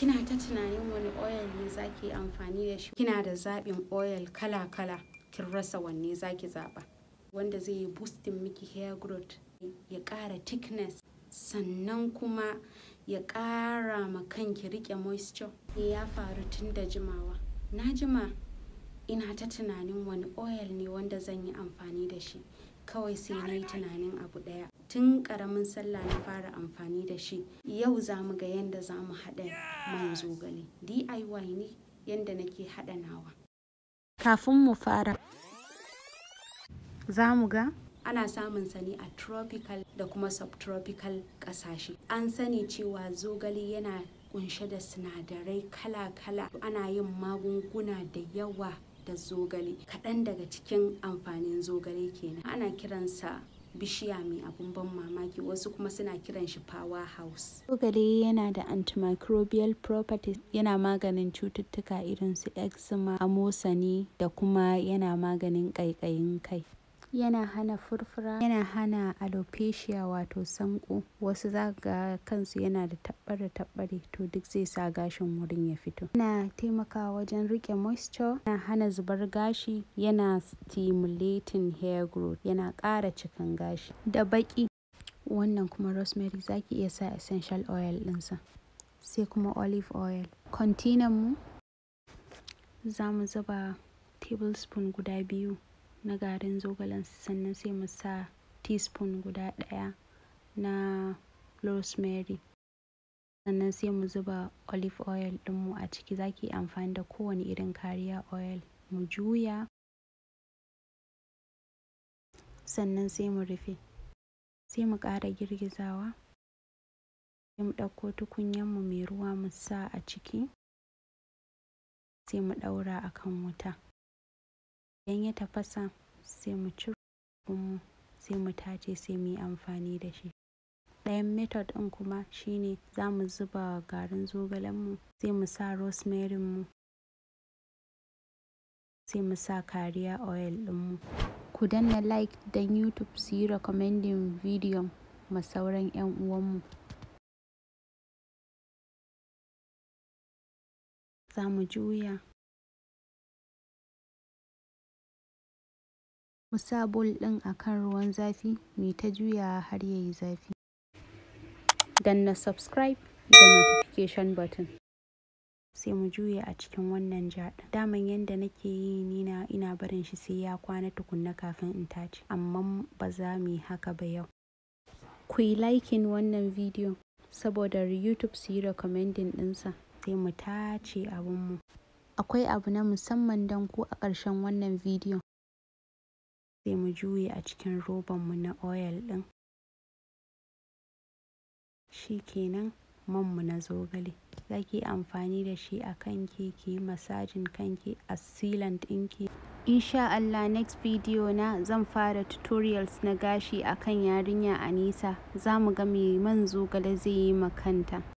kina ta tunanin wani oil ne zaki amfani da shi kina da zaɓin oil kala-kala kin rasa wanne zaki zaɓa wanda zai yi boosting miki hair growth ya ƙara thickness sannan kuma ya ƙara ma kanki riƙe moisture ya faru tun da jimawa na jima ina ta tunanin wani oil ne wanda zan yi amfani da shi kawai sai na yi tunanin abu ɗaya tun ƙaramin sallah na fara amfani da shi yau za mu ga yadda za mu haɗa man zogale diy ne yadda nake haɗa nawa kafin mu fara za mu ga ana samun sa ne a tropical da kuma subtropical ƙasashe an sani cewa zogale yana kunshe da sinadarai kala-kala ana yin magunguna da yawa da zogale kaɗan daga cikin amfanin zogale kenan ana kiransa bishiya mai abun ban mamaki wasu kuma suna kiran shi power house zogale yana da antimicrobial properties yana maganin cututtuka irin su eczema amosani da kuma yana maganin ƙaiƙayin kai yana hana furfura yana hana alopecia wato sanko wasu za ga kansu yana da tabbare tabbare to duk zai sa gashin wurin ya fito yana taimakawa wajen rike moisture yana hana zubar gashi yana stimulating hair growth yana ƙara cikin gashi da baki wannan kuma rosemary zaki iya sa essential oil ɗinsa sai kuma olive oil container mu za mu zuba tablespoon guda biyu na garin zogalen sannan sai mu sa teaspoon guda ɗaya na rosemary sannan sai mu zuba olive oil ɗinmu a ciki zaki amfani da kowane irin kariya oil mu juya sannan sai mu rufe sai mu ƙara girgizawa sai mu ɗauko tukunyanmu mai ruwa mu sa a ciki sai mu ɗaura a kan wuta idan ya tafasa sai mu ciro mu sai mu tace sai mu yi amfani da shi ɗayan method ɗin kuma shine za mu zuba garin zogalen mu sai mu sa rosemary mu sai mu sa kariya oil ɗin mu ku danna like don youtube su yi recommending video ma sauran 'yan uwanmu za mu juya mu sa bowl ɗin a kan ruwan zafi mu ta juyawa har ya yi zafi danna subscribe da notification button sai mu juya a cikin wannan jar daman yadda nake yi nina ina barin shi sai ya kwana tukunna kafin in tace amma ba za mu yi haka ba yau ku yi liking wannan video saboda youtube su yi recommending ɗinsa sai mu tace abinmu akwai abu na musamman don ku a ƙarshen wannan video sai mu juye a cikin robanmu na oil ɗin shi kenan manmu na zogale za ki amfani da shi a kanki ki yi masajin kanki a sealant ɗinki insha Allah next video na zan fara tutorials na gashi akan yarinya Anisa za mu ga me man zogale zai yi makanta